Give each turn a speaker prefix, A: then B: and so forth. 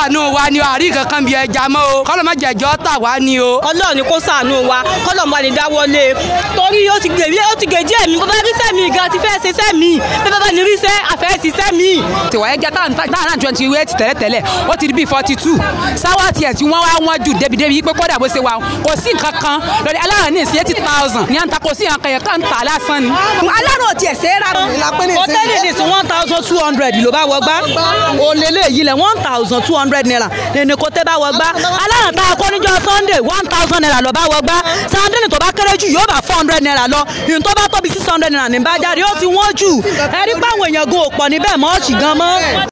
A: ṣàánú wa ni o àrí kankan bí ẹja mọ́ o kọ́lọ́ má jẹ̀jọ́ tà wá ni o.
B: ọlọ́run ni kó ṣàánú wa kọ́lọ̀ mọ́ ni dáwọ́lé torí ó ti gèjì ó ti gèjì ẹ̀mí bàbá rí sẹ́mi gan ti fẹ́ ṣe sẹ́mi bí bàbá ní rí sẹ́ àfẹ́ sí sẹ́mi.
C: tiwa ẹja táwọn náà twenty eight tẹ́lẹ̀tẹ́lẹ̀ ó ti di bíi forty two sáwọ́ tiẹ̀ tí wọ́n wá wọ́n jù débi-débi yìí pé kódà bó ṣe wà kò sí nǹkan kan lórí aláàrán ní ìsìn eighty thousand ní à ń ta kò sí nǹkan yẹn kàn ń tà lásán ni.
D: alárò tiẹ̀ ṣe é rà
B: hòtẹ́ẹ̀lì ní sí one thousand two hundred ló bá wọgbá òlélẹ̀ yìí lẹ̀ one thousand two hundred naira ní kò tẹ́ bá wọgbá aláàrán tá a kọ́ níjọ́ sunday one thousand naira ló bá wọgbá sandini tó bá kéré jù yóò bá four hundred naira lọ ìyẹn tó bá tóbi six hundred naira ní bá jáde ó ti wọ́n jù ẹ̀rí pàwọn èèyàn gun òpọ̀ níbẹ̀ mọ́ ọ̀ṣì gan mọ́.